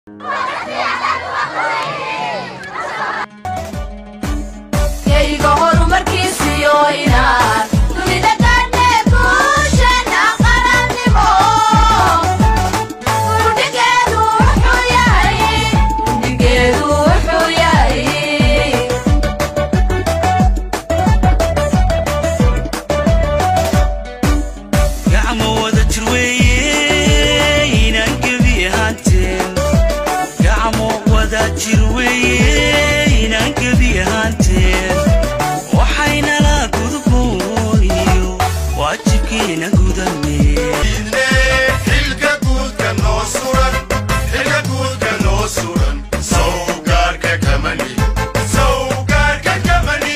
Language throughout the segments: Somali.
gacmo wada jir weeye inaan gebi ahaanteen gacmo wada jir weeye inaan gebi ahaanteen waxaynala gudubooyo waajibkiina gudanee xilka guudka noo suran xilka guudka noo suran sawgaarka kamani sawgaarka kamani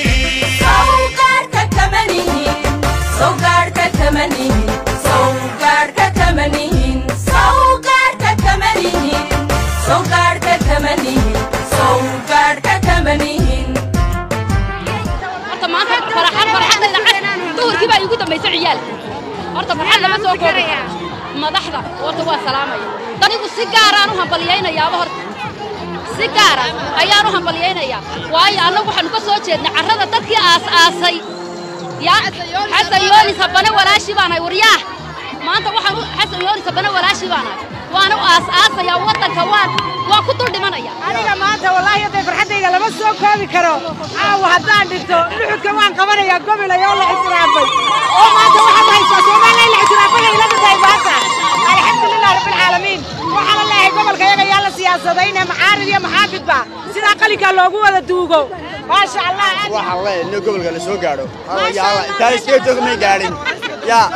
horta maanta farxad farxadayda cad duhurkii baa iigu dambaysa ciyaalka horta farxad lama soo koobi madaxda horta waa salaamaya anigu si gaaraan u hambalyaynayaaba horta si gaara ayaan u hambalyaynayaa waayo annagu waxaanu ka soo jeednay carrada dadkii aas-aasay yaa xasan yoonis habane walaashii baanahay waryaah maanta waxaan u- xasan yoonis habane walaashii baanahay waana u aas-aasayaa waddanka waan waan ku dul dhimanaya aniga maanta wallaahi hadday farxaddayda lama soo koobi karo caawa haddaan dhinto luxudka waan qabanayaa gobilay oo la ixtiraafay oo maanta waxaad haysaa soomaaliya la ixtiraafay ila dhintay maanta alxamdulilah rabbilcaalamiin waxaana leeyahay gobolka yaga yaa la siyaasadayne macaarid iyo maxaafidba sidaa qalinkaa loogu wada duugo maasha allah aad iyo waxaan leeyahay in gobolka la soo gaadho intaa iskaga joog may gaadhin yaa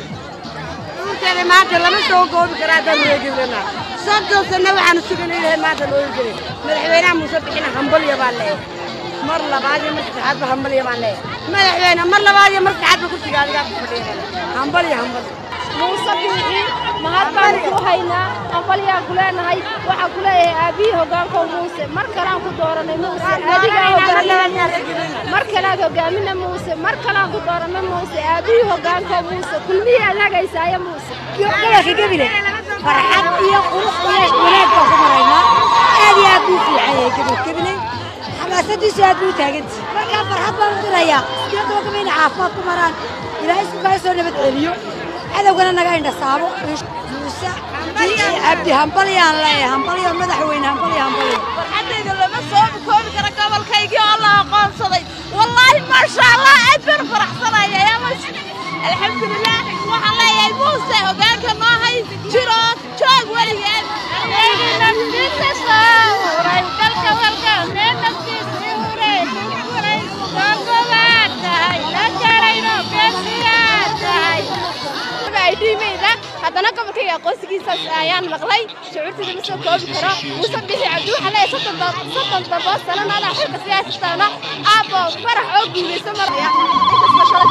runteeda maanta lama soo goobi karo haddaan wareegirana soddon sanno waxaanu suganaynahay maanta loo hirgelin madaxweynaha muuse bixina hambalya baan leeyahay mar labaad iyo mar saddexaadba hambalya baan leeyahay madaxweyne mar labaad iyo mar saddexaadba kursiga adigaa ku fadhiyanana hambalya hambalya muuse biixi mahad baanu ku haynaa hambalyaan ku leenahay waxaan ku leeyahay aabbihii hoggaankow muuse mar kalaan ku dooranay muuse adigaa hoggaamina mar kalaad hoggaamina muuse mar kalaan ku dooranay muuse aabbihii hoggaankow muuse kulmihii aad hagaysaayo muuse gobolka gebile farxad iyo qurux iyo wanaag baan ku maraynaa aad iyo aad buu fiican yahay gebel gebile xamaasadiisu aad buu taagantahay markaa farxad baan u dirayaa iyadoo gaba inay caafimaad ku maraan ilaahay isku kaa soo nabad celiyo cadowgana naga indhasaabo muuse cabdi hambalyaan leeyahay hambalyo madaxweyne hambalyo hambalyo farxaddayda lama soo koobi karo gobolkaygii oo la aqoonsaday wallaahi maasha allah aad baan faraxsanaya yaa mas alxamdulilah waxaan leeyahay muuse hoggaanka noo hay jiro joog weligeed naftiisa sawray dalka walka naftiisa huray huray gogobaad tahay la jarayno beesiyaad tahay idhimeyda haddana gobolkayga aqoonsigiisaas ayaan maqlay shucuurtayda ma soo koobi karo muuse bixi cabdi waxaa leeyahay soddon da- soddon dabo sanana adaa xilka siyaasataana aabbo farax oo guulayso maraya inkastoo shalay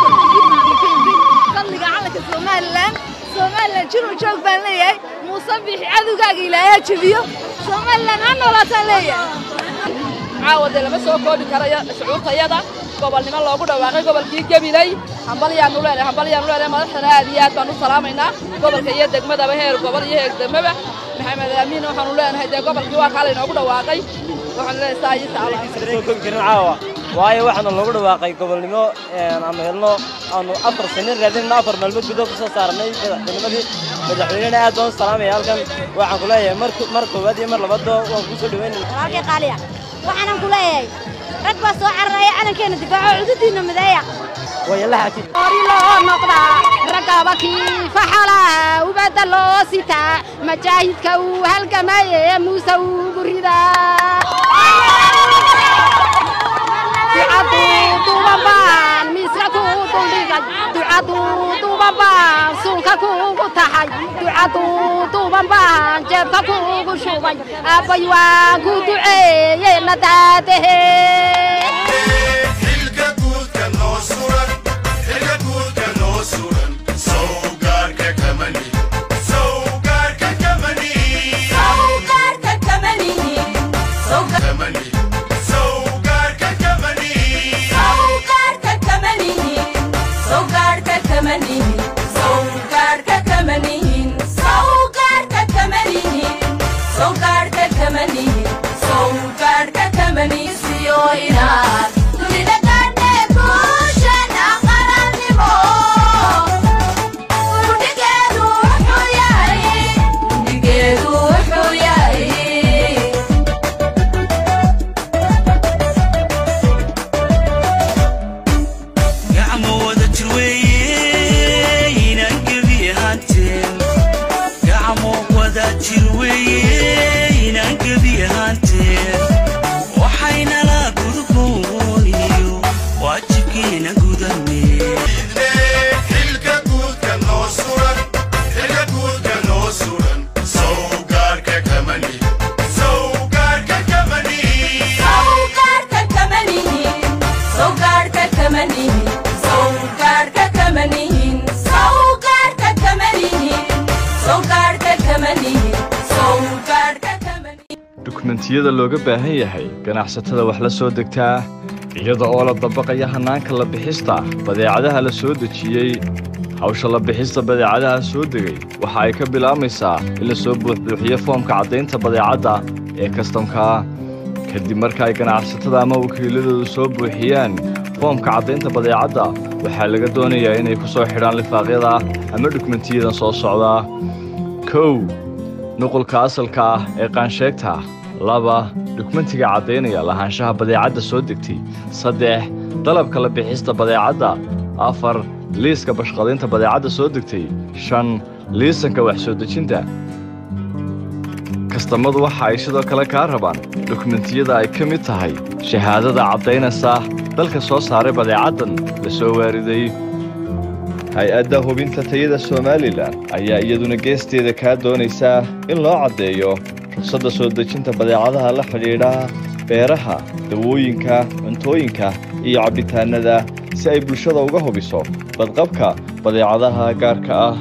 fadliga calanka somalilan somalilan jiruu joog baan leeyahay muuse bixi cadowgaaga ilaahay jebiyo somalilan ha noolaataan leeyahay caawa dee lama soo koobi karayo shucuurtayada gobolnimo loogu dhawaaqay gobolkii gabiley hambalyaanu leenahay hambalyaanu leenahay madaxdana aad iyo aad baan u salaamaynaa gobolka iyo degmadaba heer gobol iyo heer degmaba maxamed amiin waxaanu leenahay dee gobolkii waa kaa laynoogu dhawaaqay waxaanu leenahay saa iyo taala soo koobi karin caawa waayo waxaana loogu dhawaaqay gobolnimo aanu helno aanu afar sano raadinayno afar maalmood gudahood kusoo saarnay madaxtinimadii madaxweynena aad baan u salaamaya halkan waxaan ku leeyahay mar mar koowaad iyo mar labaadba waan kuu soo dhaweynaya walaalkay qaaliya waxaanan ku leeyahay rag baa soo cararaya calankeena difaaco cududiina mideeya way la xajin ori loo noqdaa ragaba kiifaxala ubadda loo sitaa majaahidka uu halgamaye muuse ugu ridaa ducaduu dubanbaan miiska kuu duldhigay ducaduu dubanbaan suulka kuugu taxay ducaduu dubanbaan jeebka kuugu shubay aabbay waan ku duceeye la daadahe xilka guudka noo suran xilka guudka noo suran sawgaarka kamani sawgaarka kamani kamani sawgaarka kamani Saugarka kamanihin, saugarka kamanihin, saugarka kamanihin sowgaadhka kamanisiyo inaad dunida gaadhe guushana qarannimo gudhigeedu wuxuu yahay gudhigeedu wuxuu yahay gacmo wada jir weeye inaan gebi ahaanteen gacmo wada jir weeye inaan gebi ahaanteen waxaynala gudbooniyo waajibkiina gudanee xilka guudka noo suran xilka guudka noo suran sowgaarka kamani sowgaarka kamani sowgaadhka kamanihin sowgaadhka kamanihin sowgaadhka kamanihin sowgaadhka kamanihin sowgaadhka kamanihin sowgaadhka kamanihin dukumentiyada looga baahan yahay ganacsatada wax la soo degtaa iyada oo la dabaqaya hannaanka la bixista badeecadaha la soo dejiyey hawsha la bixista badeecadaha soo degay waxa ay ka bilaamaysaa in la soo buuxbuuxiyo foomka caddaynta badeecadda ee kastamka kadib marka ay ganacsatada ama wakiiladoodu soo buuxiyaan foomka caddaynta badeecadda waxaa laga doonayaa inay ku soo xidhaan lifaaqyada ama dukumentiyadan soo socda kow nuqulka asalka ah ee qaansheegta laba dukumentiga caddaynaya lahaanshaha badeecadda soo degtay saddex dalabka la bixista badeecadda afar liiska bashqadaynta badeecadda soo degtay shan liisanka wax soo dejinta kastamadu waxa ay sidoo kale kaa rabaan dukumentiyada ay ka mid tahay shahaadada caddaynaysa dalka soo saaray badeecaddan la soo waariday hay-adda hubinta tayada somalilan ayaa iyaduna geesteeda kaa doonaysaa in loo caddeeyo ruqsadda soo dejinta badeecadaha la xidhiidha beeraha dawooyinka cuntooyinka iyo cabbitaannada si ay bulshada uga hubiso badqabka badeecadaha gaarka ah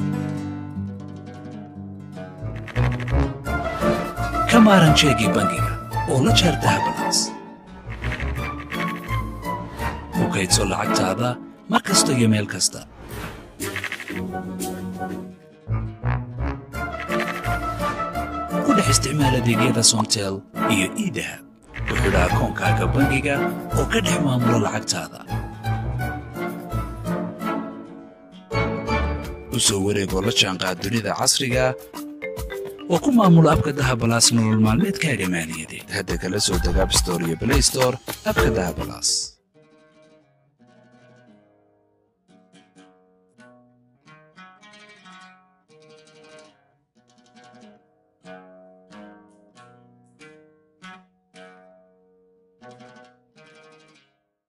ka maaran jeegii bangiga oo la jaar dahabanaas ku kaydso lacagtaada mar kasta iyo meel kasta ku dhex isticmaal adeegyada somtel iyo idahab ku xidha akoonkaaga bangiga oo ka dhex maamulo lacagtaada u soo wareegoo la jaanqaad dunida casriga oo ku maamulo abka dahabalaas nolol maalmeedkaaga maaliyadeed hadda kala soo deg app store iyo play store abka dahabalaas